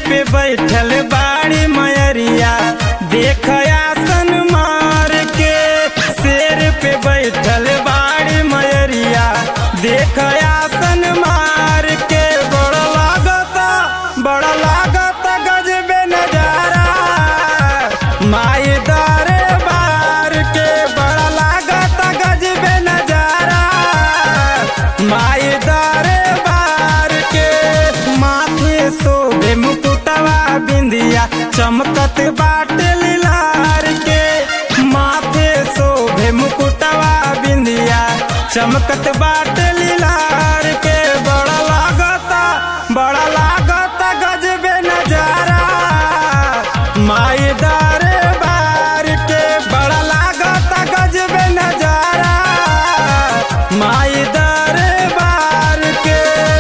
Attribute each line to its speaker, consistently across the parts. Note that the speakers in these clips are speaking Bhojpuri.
Speaker 1: पे बैठल बाड़ी मयरिया देख आसन मार के शेर पे बैठल बाड़ी मयरिया देख आसन मार के बड़ा लागता बड़ा लागता गजबे नजारा माई दारे बार के बड़ा लागता गजबे नजारा माई दारे बार के माथे सोबे मुकुटवा बिंदिया चमकत बाटे लीलार के माथे सोबे मुकुटवा बिंदिया चमकत बाटे लीलार के बड़ा लागता बड़ा लागता गजबे नजारा माई दारे बार के बड़ा लागता गजबे नजारा माई दारे बार के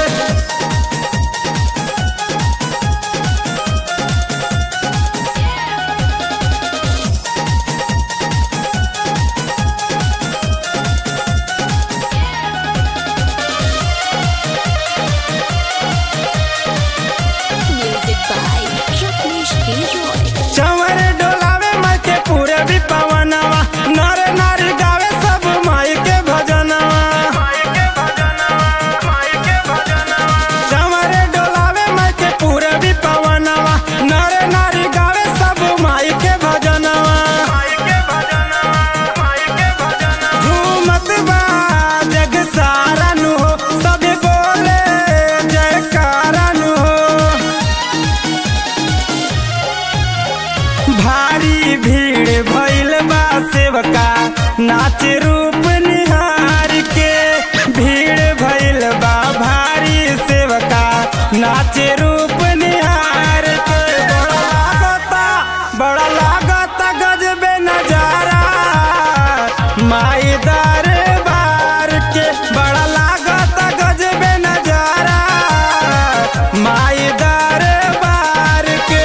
Speaker 2: Music by Rajneesh Giroy.
Speaker 1: चंवर डोलावे माई के पूरे भी पवनवा नर नारी गावे सब माई के भजनवा चंवर डोलावे माई के पूरे भी पवनवा नर नारी गावे सब माई के भजनवा झूमत बा जग सारा नु हो सब बोले जयकारा नु हो भारी भीड़ भइल बा सेवका नाच रूप निहार के भीड़ भइल बा भारी सेवका नाच रूप निहार के बड़ा लागता बड़ा लागता गजबे नजारा माई दारे बार के बड़ा लागता गजबे नजारा माई दारे बार के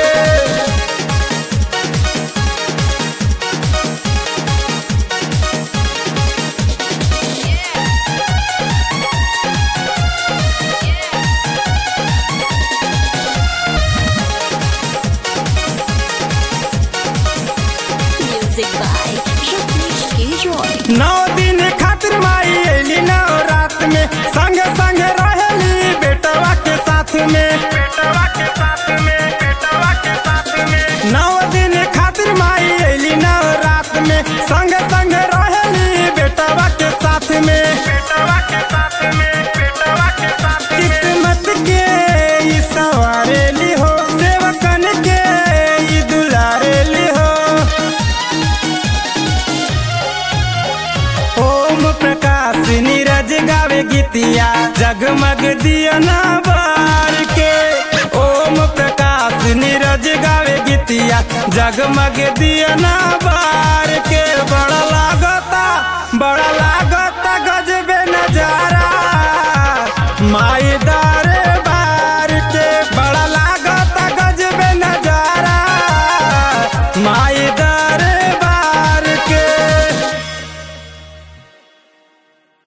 Speaker 2: Music by Rajneesh Giroy.
Speaker 1: नौ दिन खातिर माई अली नौ रात में संग संग रहली बेटवा के साथ में बेटवा के साथ में बेटवा के साथ में नौ दिन खातिर माई अली नौ रात में संग संग रहली बेटवा के साथ में बेटवा के साथ में बेटवा के साथ किस्मत के ई सवारेली हो सेवकन के ई दुलारेली हो ओम प्रकाश नीरज गावे गीतिया जगमग दिया ना बार के ओम प्रकाश नीरज गावे गीतिया जगमग दिया ना बार